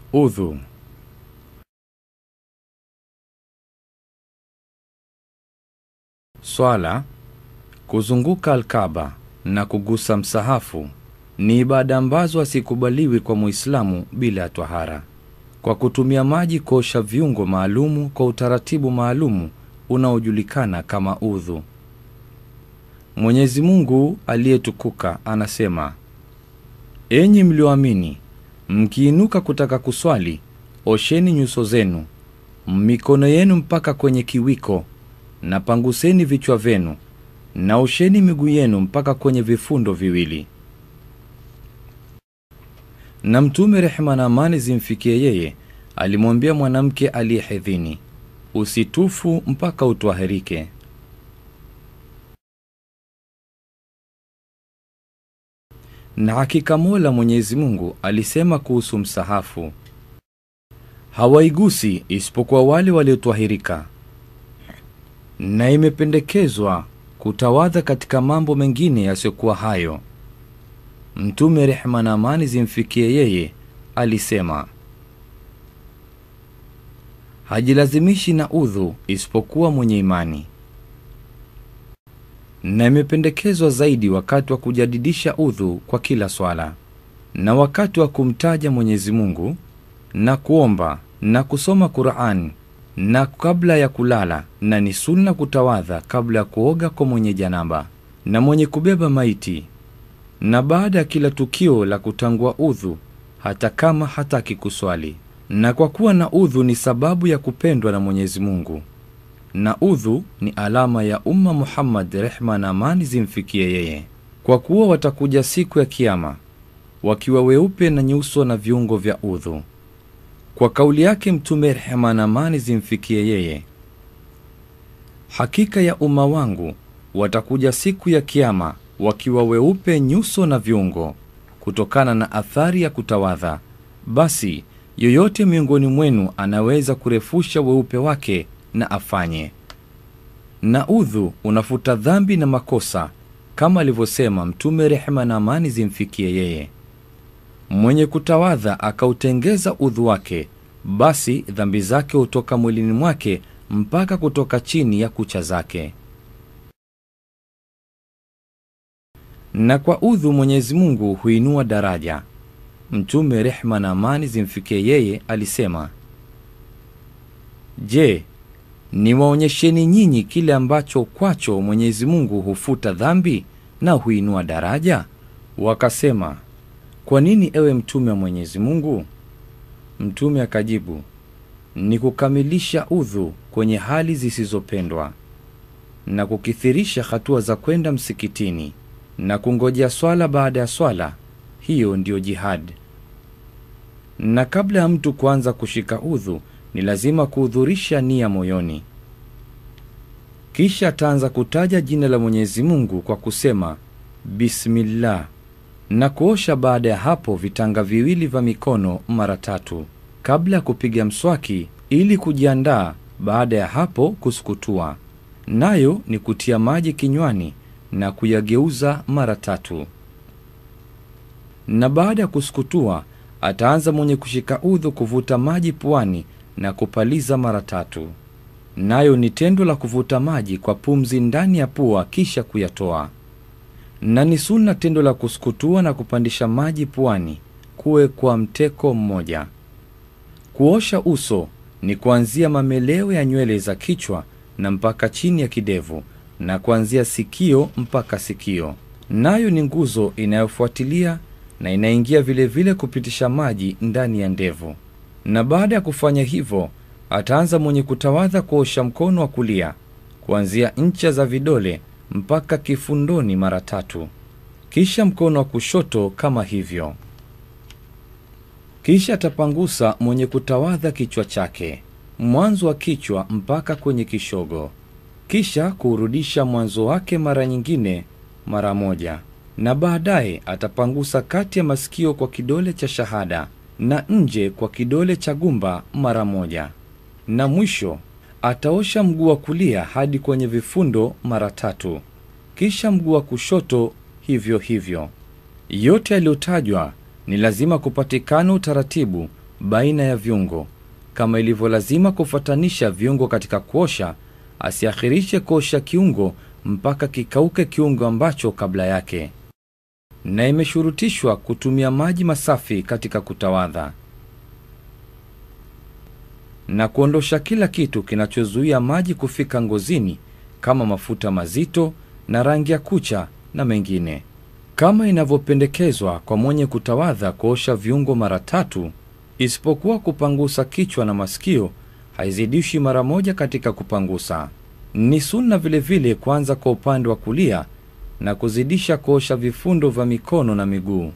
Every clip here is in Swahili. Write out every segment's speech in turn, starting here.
Udhu. Swala, kuzunguka Alkaba na kugusa msahafu ni ibada ambazo hasikubaliwi kwa Muislamu bila ya twahara, kwa kutumia maji kuosha viungo maalumu kwa utaratibu maalumu unaojulikana kama udhu. Mwenyezi Mungu aliyetukuka anasema, enyi mlioamini, mkiinuka kutaka kuswali, osheni nyuso zenu, mikono yenu mpaka kwenye kiwiko, na panguseni vichwa vyenu, na osheni miguu yenu mpaka kwenye vifundo viwili. Na Mtume, rehema na amani zimfikie yeye, alimwambia mwanamke aliyehedhini, usitufu mpaka utwahirike. Na hakika Mola Mwenyezi Mungu alisema kuhusu msahafu, hawaigusi isipokuwa wale waliotwahirika, na imependekezwa kutawadha katika mambo mengine yasiyokuwa hayo. Mtume, rehema na amani zimfikie yeye, alisema hajilazimishi na udhu isipokuwa mwenye imani, na imependekezwa zaidi wakati wa kujadidisha udhu kwa kila swala, na wakati wa kumtaja Mwenyezi Mungu na kuomba na kusoma Qur'an na kabla ya kulala, na ni sunna kutawadha kabla ya kuoga kwa mwenye janaba na mwenye kubeba maiti, na baada ya kila tukio la kutangua udhu, hata kama hataki kuswali. Na kwa kuwa na udhu ni sababu ya kupendwa na Mwenyezi Mungu, na udhu ni alama ya umma Muhammad, rehma na amani zimfikie yeye, kwa kuwa watakuja siku ya Kiyama wakiwa weupe na nyuso na viungo vya udhu. Kwa kauli yake Mtume, rehema na amani zimfikie yeye, hakika ya umma wangu watakuja siku ya Kiyama wakiwa weupe nyuso na viungo, kutokana na athari ya kutawadha. Basi yoyote miongoni mwenu anaweza kurefusha weupe wake na afanye. Na udhu unafuta dhambi na makosa, kama alivyosema Mtume, rehema na amani zimfikie yeye, mwenye kutawadha akautengeza udhu wake, basi dhambi zake hutoka mwilini mwake mpaka kutoka chini ya kucha zake. Na kwa udhu Mwenyezi Mungu huinua daraja. Mtume, rehma na amani zimfikie yeye, alisema, Je, niwaonyesheni nyinyi kile ambacho kwacho Mwenyezi Mungu hufuta dhambi na huinua daraja? Wakasema, kwa nini ewe Mtume wa Mwenyezi Mungu? Mtume akajibu, ni kukamilisha udhu kwenye hali zisizopendwa na kukithirisha hatua za kwenda msikitini na kungojea swala baada ya swala. Hiyo ndiyo jihad. Na kabla ya mtu kuanza kushika udhu, ni lazima kuhudhurisha nia moyoni, kisha ataanza kutaja jina la Mwenyezi Mungu kwa kusema bismillah, na kuosha baada ya hapo vitanga viwili vya mikono mara tatu kabla ya kupiga mswaki ili kujiandaa. Baada ya hapo kusukutua, nayo ni kutia maji kinywani na kuyageuza mara tatu. Na baada ya kusukutua, ataanza mwenye kushika udhu kuvuta maji puani na kupaliza mara tatu, nayo ni tendo la kuvuta maji kwa pumzi ndani ya pua kisha kuyatoa. Na ni sunna tendo la kusukutua na kupandisha maji puani kuwe kwa mteko mmoja. Kuosha uso ni kuanzia mameleo ya nywele za kichwa na mpaka chini ya kidevu na kuanzia sikio mpaka sikio, nayo ni nguzo inayofuatilia na inaingia vilevile vile kupitisha maji ndani ya ndevu. Na baada ya kufanya hivyo, ataanza mwenye kutawadha kuosha mkono wa kulia kuanzia ncha za vidole mpaka kifundoni mara tatu, kisha mkono wa kushoto kama hivyo. Kisha atapangusa mwenye kutawadha kichwa chake mwanzo wa kichwa mpaka kwenye kishogo, kisha kuurudisha mwanzo wake mara nyingine mara moja, na baadaye atapangusa kati ya masikio kwa kidole cha shahada na nje kwa kidole cha gumba mara moja, na mwisho ataosha mguu wa kulia hadi kwenye vifundo mara tatu, kisha mguu wa kushoto hivyo hivyo. Yote yaliyotajwa ni lazima kupatikana utaratibu baina ya viungo. Kama ilivyo lazima kufuatanisha viungo katika kuosha, asiakhirishe kuosha kiungo mpaka kikauke kiungo ambacho kabla yake. Na imeshurutishwa kutumia maji masafi katika kutawadha na kuondosha kila kitu kinachozuia maji kufika ngozini kama mafuta mazito na rangi ya kucha na mengine, kama inavyopendekezwa kwa mwenye kutawadha kuosha viungo mara tatu, isipokuwa kupangusa kichwa na masikio, haizidishi mara moja katika kupangusa. Ni sunna vilevile kuanza kwa upande wa kulia na kuzidisha kuosha vifundo vya mikono na miguu,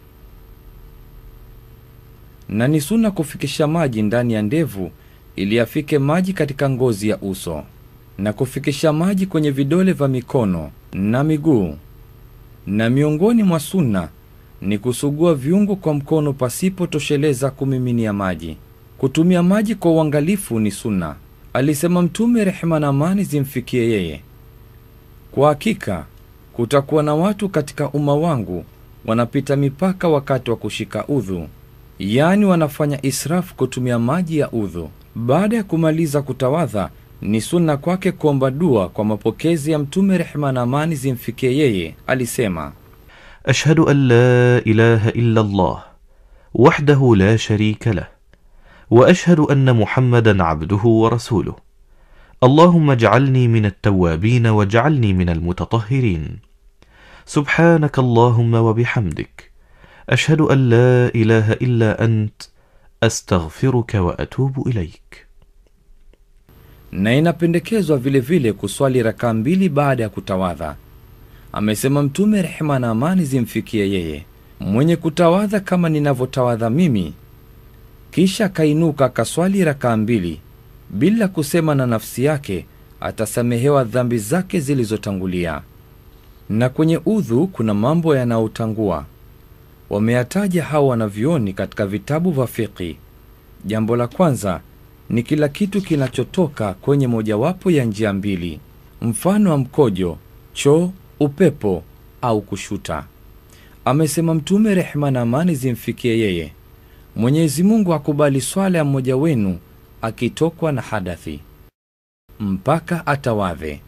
na ni sunna kufikisha maji ndani ya ndevu ili yafike maji katika ngozi ya uso na kufikisha maji kwenye vidole vya mikono na miguu. Na miongoni mwa sunna ni kusugua viungo kwa mkono pasipotosheleza kumiminia maji. Kutumia maji kwa uangalifu ni sunna, alisema Mtume, rehema na amani zimfikie yeye. Kwa hakika kutakuwa na watu katika umma wangu wanapita mipaka wakati wa kushika udhu, yaani wanafanya israfu kutumia maji ya udhu. Baada ya kumaliza kutawadha, ni sunna kwake kuomba dua kwa mapokezi ya Mtume, rehema na amani zimfikie yeye. Alisema, أشهد أن لا إله إلا الله وحده لا شريك له وأشهد أن محمدا عبده ورسوله اللهم اجعلني من التوابين واجعلني من المتطهرين سبحانك اللهم وبحمدك أشهد أن لا إله إلا أنت أستغفرك وأتوب إليك na inapendekezwa vilevile kuswali rakaa mbili baada ya kutawadha. Amesema Mtume, rehema na amani zimfikie yeye, mwenye kutawadha kama ninavyotawadha mimi, kisha akainuka akaswali rakaa mbili bila kusema na nafsi yake, atasamehewa dhambi zake zilizotangulia. Na kwenye udhu kuna mambo yanayotangua, wameyataja hawa wanavyuoni katika vitabu vya fiqhi. Jambo la kwanza ni kila kitu kinachotoka kwenye mojawapo ya njia mbili, mfano wa mkojo, choo, upepo au kushuta. Amesema Mtume, rehema na amani zimfikie yeye, Mwenyezi Mungu akubali swala ya mmoja wenu akitokwa na hadathi mpaka atawadhe.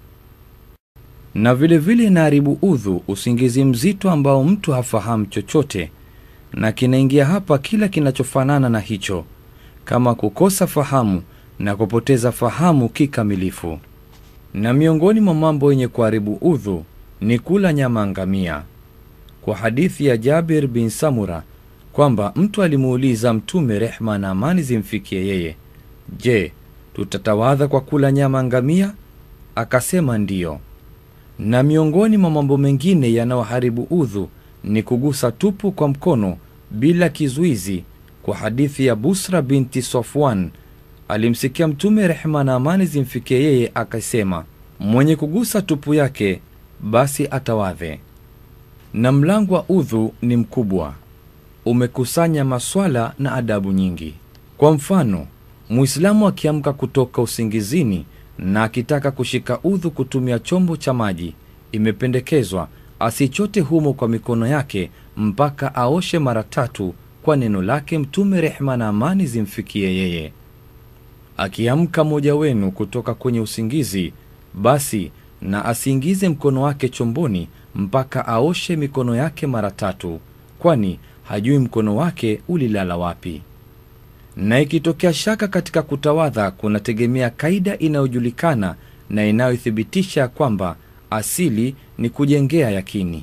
Na vilevile inaharibu udhu usingizi mzito ambao mtu hafahamu chochote, na kinaingia hapa kila kinachofanana na hicho kama kukosa fahamu na kupoteza fahamu kikamilifu. Na miongoni mwa mambo yenye kuharibu udhu ni kula nyama ngamia, kwa hadithi ya Jabir bin Samura kwamba mtu alimuuliza Mtume, rehma na amani zimfikie yeye, je, tutatawadha kwa kula nyama ngamia? Akasema ndiyo. Na miongoni mwa mambo mengine yanayoharibu udhu ni kugusa tupu kwa mkono bila kizuizi kwa hadithi ya Busra binti Safwan alimsikia Mtume, rehema na amani zimfikie yeye, akasema mwenye kugusa tupu yake basi atawadhe. Na mlango wa udhu ni mkubwa, umekusanya maswala na adabu nyingi. Kwa mfano, Muislamu akiamka kutoka usingizini na akitaka kushika udhu kutumia chombo cha maji, imependekezwa asichote humo kwa mikono yake mpaka aoshe mara tatu kwa neno lake Mtume, rehema na amani zimfikie yeye. Akiamka mmoja wenu kutoka kwenye usingizi, basi na asiingize mkono wake chomboni mpaka aoshe mikono yake mara tatu, kwani hajui mkono wake ulilala wapi. Na ikitokea shaka katika kutawadha, kunategemea kaida inayojulikana na inayothibitisha kwamba asili ni kujengea yakini.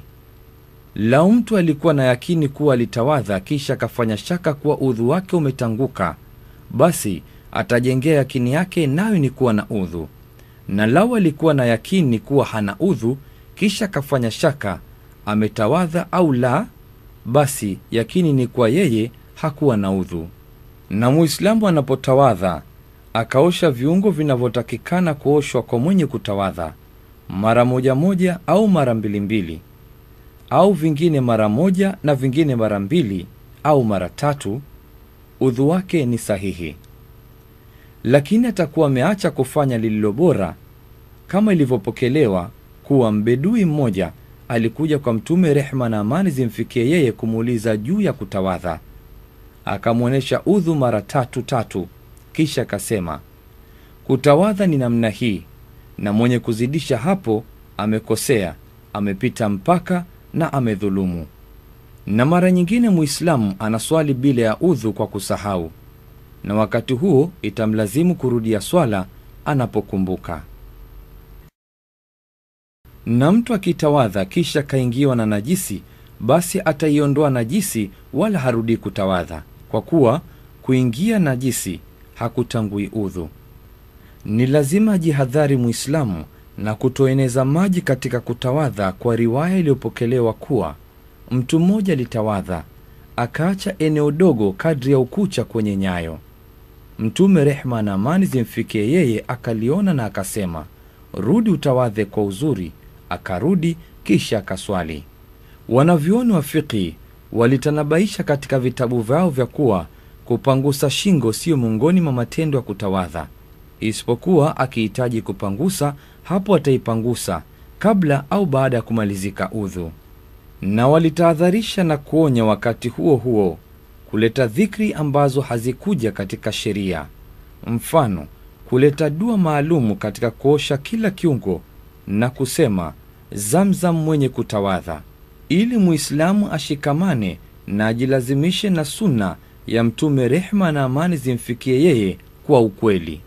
Lau mtu alikuwa na yakini kuwa alitawadha kisha akafanya shaka kuwa udhu wake umetanguka, basi atajengea yakini yake nayo ni kuwa na udhu. Na lau alikuwa na yakini kuwa hana udhu kisha akafanya shaka ametawadha au la, basi yakini ni kuwa yeye hakuwa na udhu. Na Muislamu anapotawadha akaosha viungo vinavyotakikana kuoshwa kwa mwenye kutawadha mara moja moja au mara mbili mbili au vingine mara moja na vingine mara mbili au mara tatu, udhu wake ni sahihi. Lakini atakuwa ameacha kufanya lililo bora, kama ilivyopokelewa kuwa mbedui mmoja alikuja kwa Mtume, rehma na amani zimfikie yeye, kumuuliza juu ya kutawadha. akamwonyesha udhu mara tatu tatu, kisha akasema, kutawadha ni namna hii, na mwenye kuzidisha hapo amekosea, amepita mpaka na amedhulumu. Na mara nyingine Muislamu anaswali bila ya udhu kwa kusahau, na wakati huo itamlazimu kurudia swala anapokumbuka. Na mtu akitawadha kisha kaingiwa na najisi, basi ataiondoa najisi, wala harudi kutawadha, kwa kuwa kuingia najisi hakutangui udhu. Ni lazima ajihadhari Muislamu na kutoeneza maji katika kutawadha, kwa riwaya iliyopokelewa kuwa mtu mmoja alitawadha akaacha eneo dogo kadri ya ukucha kwenye nyayo. Mtume, rehma na amani zimfikie yeye, akaliona na akasema, rudi utawadhe kwa uzuri. Akarudi kisha akaswali. Wanavyuoni wa fiqhi walitanabaisha katika vitabu vyao vya kuwa kupangusa shingo siyo miongoni mwa matendo ya kutawadha, isipokuwa akihitaji kupangusa, hapo ataipangusa kabla au baada ya kumalizika udhu. Na walitahadharisha na kuonya wakati huo huo kuleta dhikri ambazo hazikuja katika sheria, mfano kuleta dua maalumu katika kuosha kila kiungo na kusema Zamzam mwenye kutawadha, ili Muislamu ashikamane na ajilazimishe na sunna ya Mtume, rehma na amani zimfikie yeye kwa ukweli.